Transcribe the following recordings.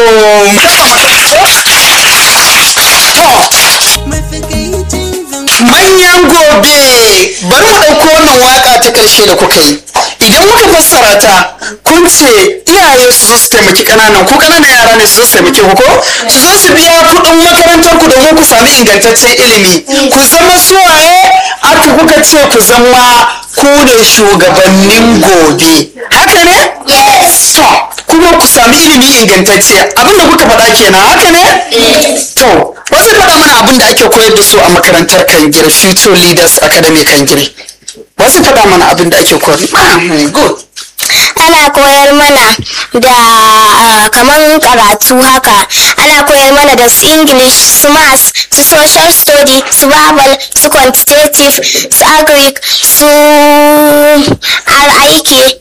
manyan gobe bari mu ɗauko wannan waka ta ƙarshe da kuka yi idan muka fassara ta kun ce iyaye su zo su taimaki ƙananan ko ƙananan yara ne su zo su taimaki ku ko su zo su biya kuɗin makarantar ku domin ku sami ingantaccen ilimi ku zama suwaye aka kuka ce ku zama ku ne shugabannin gobe haka ne yes to kuma ku sami ilimi ingantacce abinda kuka faɗa kenan haka ne to wasu faɗa mana abin da ake koyar da su a makarantar kangire future leaders academy kangire wasu faɗa mana abin da ake koyar Ah, good ana koyar mana da ah, kaman karatu haka ana koyar mana da su english su maths su social study su babal su quantitative su agric su aiki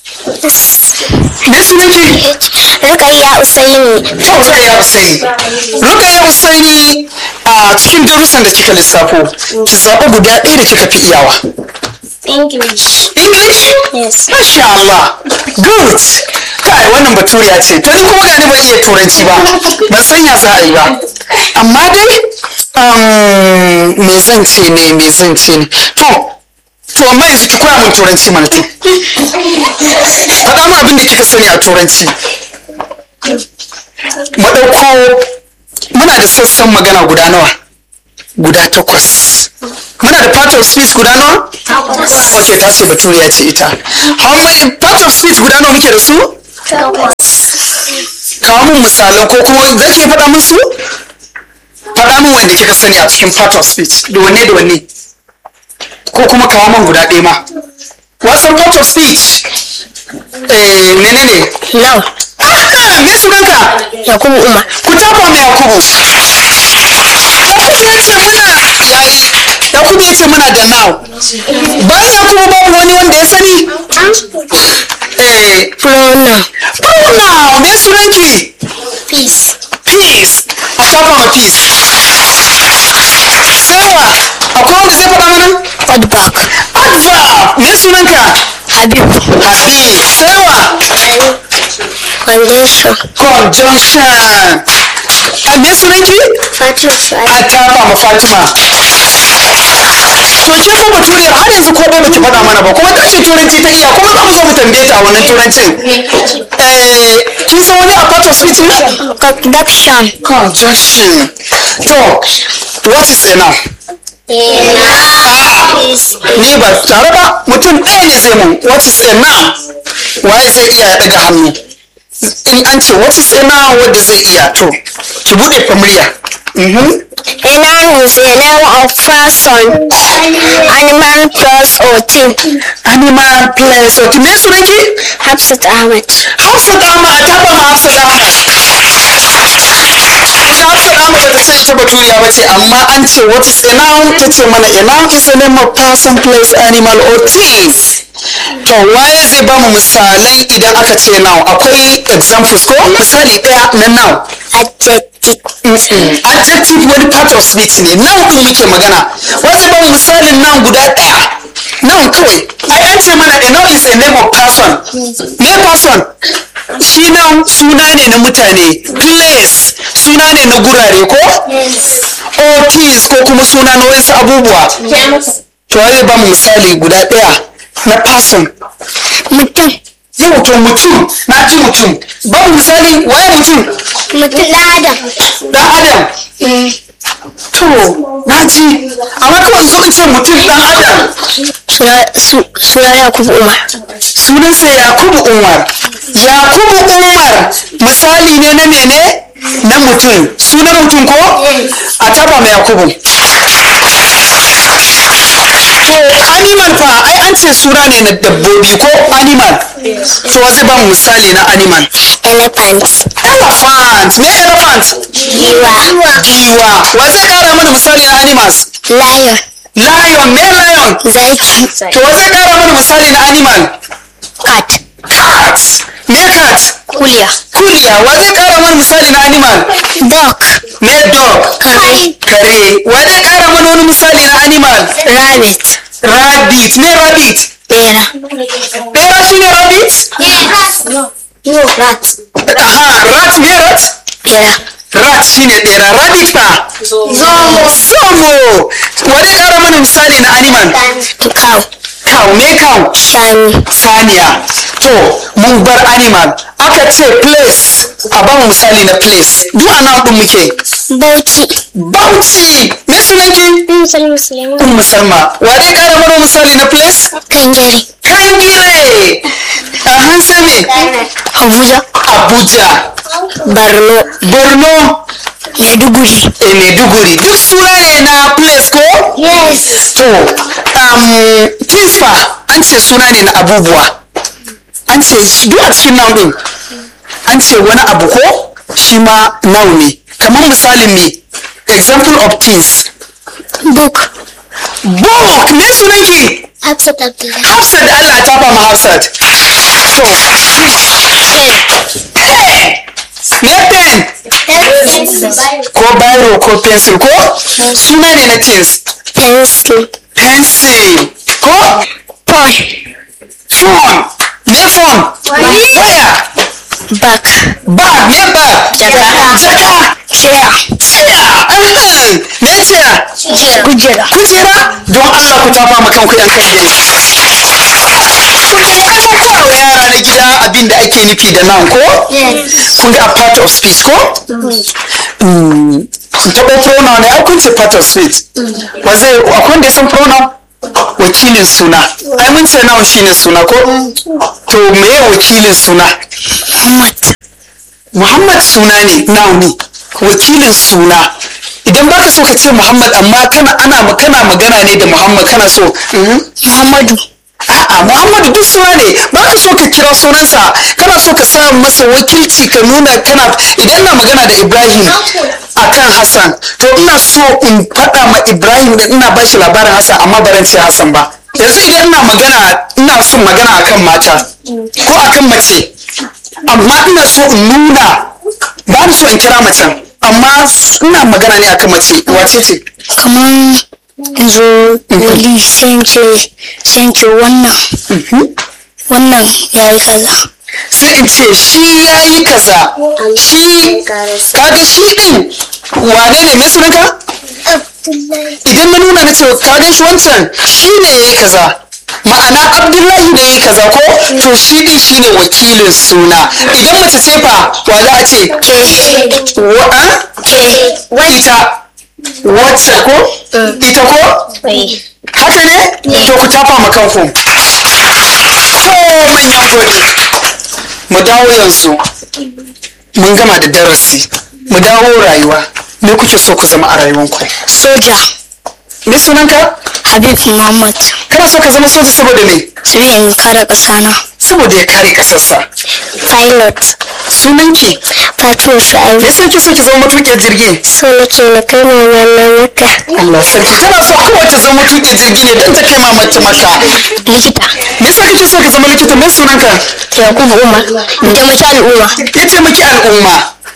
me sunanki rukayya usaini to rukayya usaini rukayya usaini a cikin darussan da kika lissafo ki zaɓi guda ɗaya da kika fi iyawa english english yes Masha Allah, good. Kai wannan baturiya ce, to ni kuma gani ban iya turanci ba, ban san ya za a yi ba. Amma dai, um, me zan ce ne, me zan ce ne. To, to amma yanzu ki koya min turanci mana to. Faɗa min abin da kika sani a turanci. Maɗauko, muna da sassan magana guda nawa? Guda takwas. Muna da part of speech guda nawa? Ok, ta ce baturiya ce ita. How many part of speech guda nawa muke da su? Kawo min misalan ko kuma za ki iya faɗa min su? Faɗa min wanda kika sani a cikin part of speech. Da wanne da wanne? Ko kuma kawo min guda ɗaya ma. Wasan part of speech? Eh, menene? no Ah, me sunanka? yakubu umar Ku tafa mai Yakubu. Yakubu ya ce muna yayi. Yakubu ya ce muna da now. Bayan Yakubu babu wani wanda ya sani? Eh, pronoun Pronoun, me sunanki? peace Peace. A tafa ma peace. Sewa, akwai wanda zai faɗa mana? adback Adverb, me sunanka? habib Habib. Sewa, conjunction conjunction. A me sunanki? fatima A tafa ma Fatima. To ke fa baturiyar har yanzu ko bai baki faɗa mana ba kuma ta ce turanci ta iya kuma za mu zo mu tambaye ta a wannan turancin. Eh, kin san wani a part of speech ne? conduction Conjunction. To, what is a noun? Ni ba tare ba mutum ɗaya ne zai mun what is a noun? Waye zai iya ya ɗaga hannu? In an ce what is a noun wanda zai iya to, ki buɗe fa murya. Mhm. A noun is a name of person, animal, plus or thing. Animal place. Okay, me sunanki? Hafsat Ahmed. Hafsat Ahmad, ta ba ma Hafsat Ahmad. Ita Hafsat Ahmad ba ta ce ita baturiya ba ce, amma an ce what is a noun? Ta ce mana a noun is a name of person, place, animal or things. To waye zai ba mu misalai idan aka ce noun? Akwai examples ko? Misali ɗaya na noun. Adjective. Mm-mm. Adjective wani part of speech ne, noun ɗin muke magana. Wai zai ba mu misalin noun guda ɗaya. Noun kawai. Ai an ce mana a noun is a name of person. Me person? shi nan suna ne na mutane place suna ne na gurare ko or things ko kuma suna na wasu abubuwa to zai ba mu misali guda ɗaya na person Mutum. yau to mutum na ci mutum ba mu misali waye mutum Mutum ɗan Adam. dan adam to na ji amma kawai zo in ce mutum dan adam Suna su- suna Yakubu Umar. sunansa yakubu umar yakubu umar misali ne na mene na mutum sunan mutum ko a taba mai yakubu to animal fa ai an ce suna ne na dabbobi ko animal to zai ba mu misali na animal Elephant. elephant me elephant Giwa. giwa wa zai kara mana misali na animals Lion. lion me lion Zaki. to wa zai kara mana misali na animal Cat. cat me cat Kuliya. kuliya wa zai kara mana misali na animal Dog. me dog Kare. kare wa zai kara mana wani misali na animal Rabbit. rabbit me rabbit Bera. bera shine rabbit Yes. No. No, rat. aha rat me rat bera rat shine ɗera rabbit fa zomo zomo wani ƙara mana misali na animal cow cow me cow shanu saniya to mun bar animal aka ce place a ba mu misali na place duk a nan ɗin muke bauchi bauchi me sunanki musulmi musulmi ummu salma wa dai ƙara mana misali na place kangare kangire a hansa me abuja abuja borno borno maiduguri e maiduguri duk suna ne na place ko yes to um, kifa an ce suna ne na abubuwa an ce shi duk a cikin noun din an ce wani abu ko shi ma noun ne kamar misalin me example of things book book me sunanki hafsat abdullahi hafsat da allah ta ba mu hafsat to pen me pen ko biro ko pencil ko suna ne na things pencil pencil ko phone phone me phone waya back bag me bag Jaka. jaka chair chair ahem. me chair kujera kujera don Allah ku tafa ma kanku yan kan gani kun ga wa yara na gida abin da ake nufi da nan ko yes kun ga a part of speech ko Mm, taɓa pronoun ne ai kun ce part of speech ba zai akwai wanda ya san pronoun wakilin suna ai mun ce noun shine suna ko to meye wakilin suna muhammad Muhammad suna ne noun ne wakilin suna idan baka so ka ce Muhammad amma kana ana kana magana ne da Muhammad kana so mhm. muhammadu a'a Muhammadu duk suna ne baka so ka kira sunansa kana so ka sa masa wakilci ka nuna kana idan ina magana da Ibrahim akan Hassan to ina so in faɗa ma Ibrahim da ina bashi labarin Hassan amma baran ce Hassan ba yanzu idan ina magana ina son magana akan mata ko akan mace amma ina so in nuna ba ni so in kira macen amma ina magana ne akan mace wace ce kamar yanzu wali sence sence wannan wannan ya yi kaza sai in ce shi ya yi kaza shi kaga shi din wane ne mai sunanka idan na nuna na ce kaga shi wancan shi ne ya yi kaza ma'ana abdullahi ne ya yi kaza ko to shi din shi ne wakilin suna idan mace ce fa wa za a ce ke wa ke ita wacce ko ita ko wai haka ne to ku tafa ma kanku to manyan gode mu dawo yanzu mun gama da darasi mu dawo rayuwa me kuke so ku zama a rayuwanku soja me sunanka habib muhammad kana so ka zama soja saboda me sai in kare ƙasa na saboda ya kare kasarsa pilot sunanki fatima me shu'aibu yasa kike so ki zama matuƙin jirgi so nake na kai mu wannan maka Allah sarki tana so kawai ta zama matuƙin jirgi ne don ta kai mamanta maka likita me yasa kike so ka zama likita me sunanka yakubu umar taimaki al'umma ya taimaki al'umma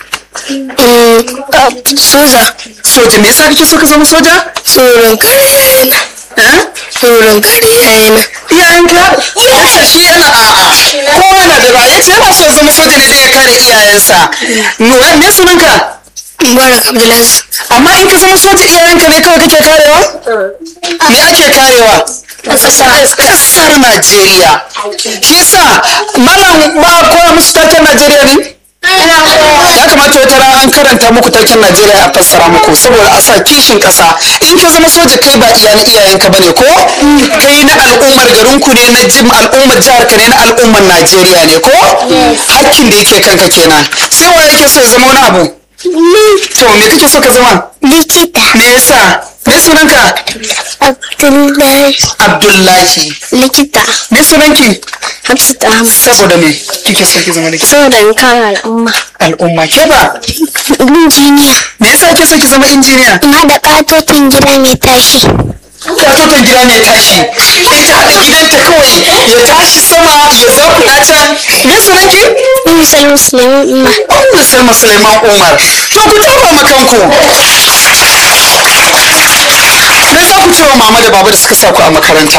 Mm, soja soja me yasa kake so ka zama soja tsoron kare yayana eh tsoron kare yayana iyayenka iyayenka shi yana a'a kowa na da ra'ayi ce yana so ya zama soja ne don ya kare iyayensa Nura, me sunanka mubarak abdulaziz amma in ka zama soja iyayenka ne kawai kake karewa me ake karewa kasar Najeriya shi yasa malam ba a koya musu taken Najeriya ne ya kamata wata rana an karanta muku taken Najeriya a fassara muku saboda a sa kishin ƙasa in ka zama soja kai ba iya na iyayenka bane ko kai na al'ummar garinku ne na jim al'ummar jihar ka ne na al'ummar Najeriya ne ko hakkin da yake kanka kenan sai wa yake so ya zama wani abu to me kake so ka zama likita me yasa me sunanka abdullahi Abdullahi likita me sunanki hafsat ahmad saboda me kike so ki zama likita saboda in kare al'umma al'umma ke ba injiniya me yasa kike so ki zama injiniya in haɗa ƙatotin gida mai tashi katoton gida mai tashi ita haɗa gidanta kawai ya tashi sama ya zakuɗa can me sunanki misal musulmi umma Ummu Salma Suleiman Umar to ku tafa ma kanku me za ku ce wa mama da baba da suka sa ku a makaranta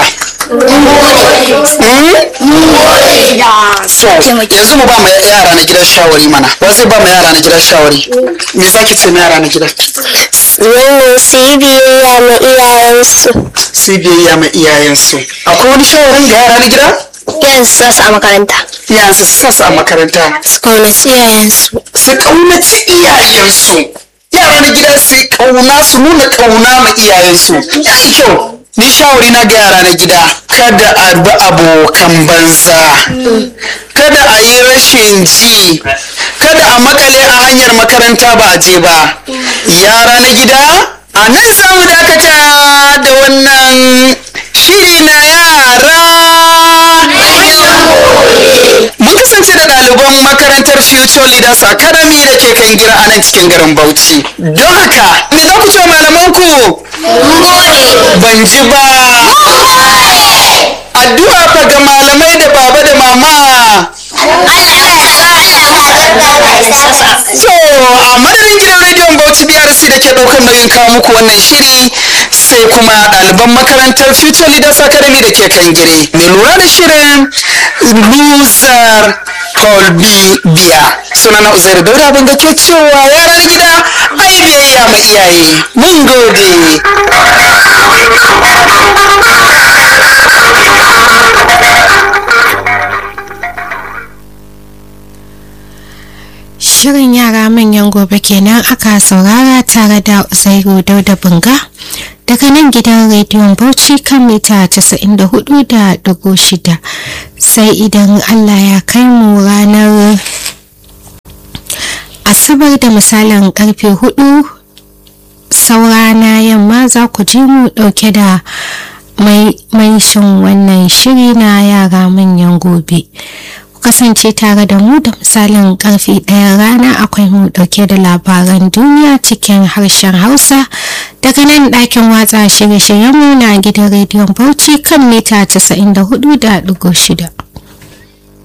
so yanzu mu ba mu yara na gida shawari mana wa zai ba mu yara na gida shawari me zaki ce mu yara na gida Wannan su yi biyayya ma iyayensu. sai biyayya ma iyayensu akwai wani shawarin ga yara na gida Yanzu sa su a makaranta. yanzu su sa su a makaranta Su kaunaci iyayensu. su kaunaci iyayensu yara na gida su kauna su nuna kauna ma iyayensu yayi kyau ni shawari na ga yara na gida kada a bi abokan banza kada a yi rashin ji kada a makale a hanyar makaranta ba a je ba yara na gida a nan za mu dakata da wannan shiri na yara mun kasance da ɗaliban makarantar future leaders academy da ke kan gira a nan cikin garin bauchi don haka me za ku ce wa malamanku ban ji ba addu'a fa ga malamai da baba da mama so a madadin gidan rediyon bauchi brc da ke ɗaukar nauyin kawo muku wannan shiri sai kuma ɗaliban makarantar future leaders academy da ke kan gire mai lura da shirin luzar kolbi biya sunana uzairu daura abin da ke cewa yaran gida ai biyayya ma iyaye mun gode Shirin yara manyan gobe kenan aka saurara tare da Uzairu Dauda Bunga daga nan gidan rediyon Bauchi kan mita 94.6 sai idan Allah ya kai mu ranar Asabar da misalin karfe 4 saura na yamma za ku ji mu dauke da mai shin wannan shiri na yara manyan gobe. kasance tare da mu da misalin karfe ɗaya rana akwai mu ɗauke da labaran duniya cikin harshen hausa daga nan ɗakin watsa shirye-shiryenmu na gidan rediyon bauchi kan mita 94.6